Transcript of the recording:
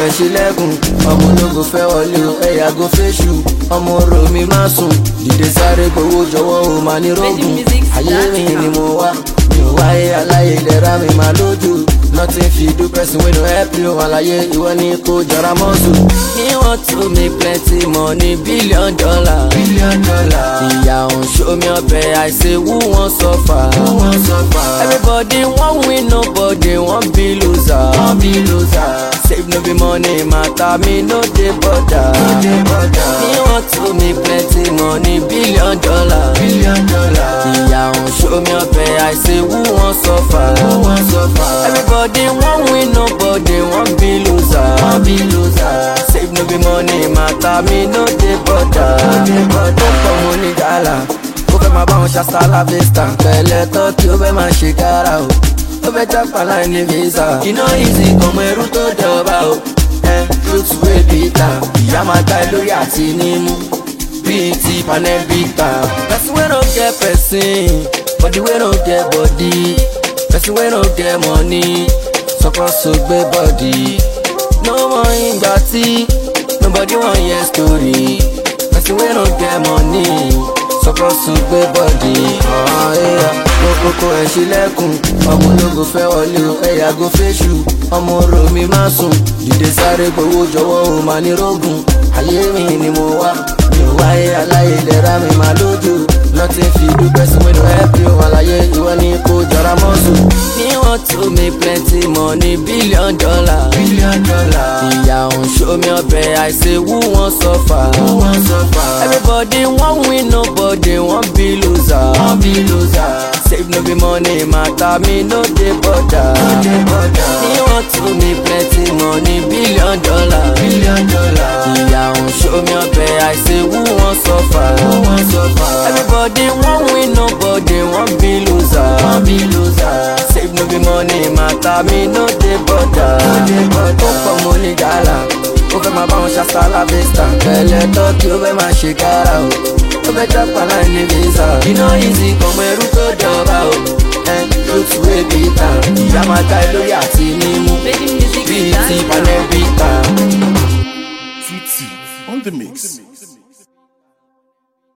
ẹ̀ ṣílẹ̀kùn ọmọ ológo fẹ́ wọlé o ẹ̀ yàgò fẹ́ṣù ọmọ orò mi má sùn dìde sáré gbowó jọ̀wọ́ o máa ní rógùn ayé mi ni mo wá mi ò wáyé aláyé ìlera mi máa lójú nothing fit do person wey no help you àlàyé ìwọ ni kò jọra mọ́sù. he want to make plenty money billion dollar. billion dollar. ìyá òun show me ọbẹ̀ I say who wan suffer. who wan suffer. everybody wan win nobody wan be loser. wan be loser. save no be money matter me no dey bother. no dey bother. he want to make plenty money billion dollar. billion dollar. ìyá òun show me ọbẹ̀ I say who wan suffer. who wan suffer. everybody wan win nobody wan be loser. wan be loser. save no be money matter me no dey bother. no dey bother. ó pọ̀ mo ní gàlà ó fẹ́ máa bá wọn ṣàṣàlà vista. pẹ̀lẹ́ tọ́kì ó fẹ́ máa ṣe kára o ó fẹ́ jápa láì ní visa. iná easy kọmọ ẹrú tó dọ̀ba o ẹ truth wey bitter ìyá máa gbá ẹ lórí àti nímú bíi ti panẹ́bíkà. person wey no get person body wey no get body person wey no get money suppose to gbé body. no mọ ìgbà tí nobody wan hear story person wey no get money suppose to gbé body. kókókó ẹ̀ ṣílẹ̀kùn ọmọ ológo fẹ́ wọlé o ẹ̀ yàgò fẹ́ṣù ọmọ orò mi má sùn dìde sáré gbowó jọ̀wọ́ o máa ní rógùn ayé mi ni mo wá mi ò wáyé aláyé ìlera mi máa lójú nothing fit do person wey no help you àlàyé ìwọ ni kò jọra mọ́sù. he want to make plenty money billion dollar. billion dollar. ìyá òun show me ọbẹ̀ I say who wan suffer. who wan suffer. everybody wan win nobody wan be loser. wan be loser. save no be money matter me no dey bother. no dey bother. he want to make plenty money billion dollar. billion dollar. ìyá òun show me ọbẹ̀ I say who wan suffer. who wan suffer. everybody wan win nobody wan be loser. wan be loser. save no be money matter me no dey bother. no dey bother. ó pọ̀ mo ní gàlà ó fẹ́ máa bá wọn ṣàṣàlà vista. pẹ̀lẹ́ tọ́kì ó fẹ́ máa ṣe kára o ó fẹ́ jápa láì ní visa. iná easy kọmọ ẹrú tó dọ̀ba o ẹ truth wey bitter ìyá máa gbá ẹ lórí àti nímú bíi ti panẹ́bíkà. Tutti on the mix.